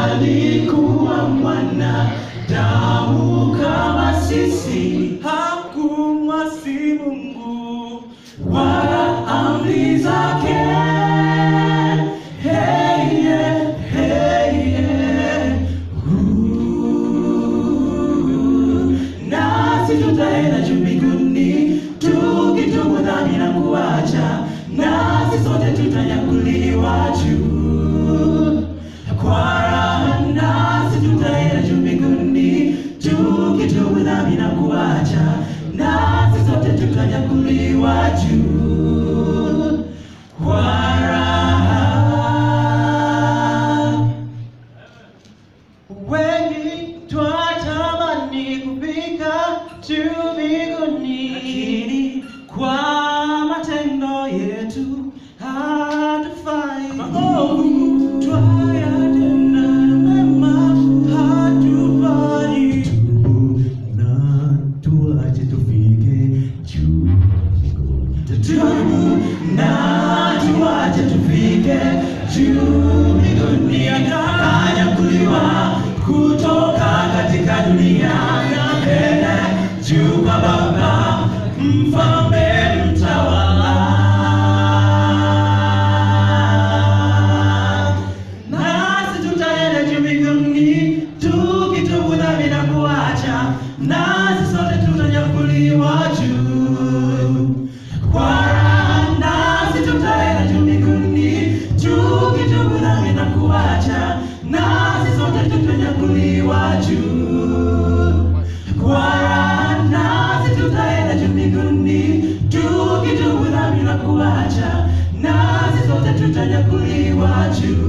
alikuwa mwana damu kama sisi, hakumwasi Mungu wala amri zake. Hey, yeah, hey, yeah. Ooh. Nasi tutaenda juu mbinguni tukitubu dhambi na kuacha, nasi sote tutanyakuliwa juu kwa raha, nasi tutaenda juu mbinguni tukitubu dhambi na kuacha, nasi sote tutanyakuliwa juu kwa raha. wengi twatamani kufika juu mbinguni, lakini kwa matendo yetu hatufai. Maovu twayatenda, mema hatufai. na tuache tufike juu mbinguni. tutubu na tuache tufike juu mbinguni, akanyakuliwa kutoka katika dunia na mbele juu kwa Baba mfalme mtawala. Nasi tutaenda juu mbinguni tukitubu dhambi na kuacha, nasi sote tutanyakuliwa juu kwa raha, nasi tutaenda juu mbinguni tukitubu dhambi na kuacha, nasi sote tutanyakuliwa juu kwa raha, nasi tutaenda juu mbinguni tukitubu dhambi na kuacha, nasi sote tutanyakuliwa juu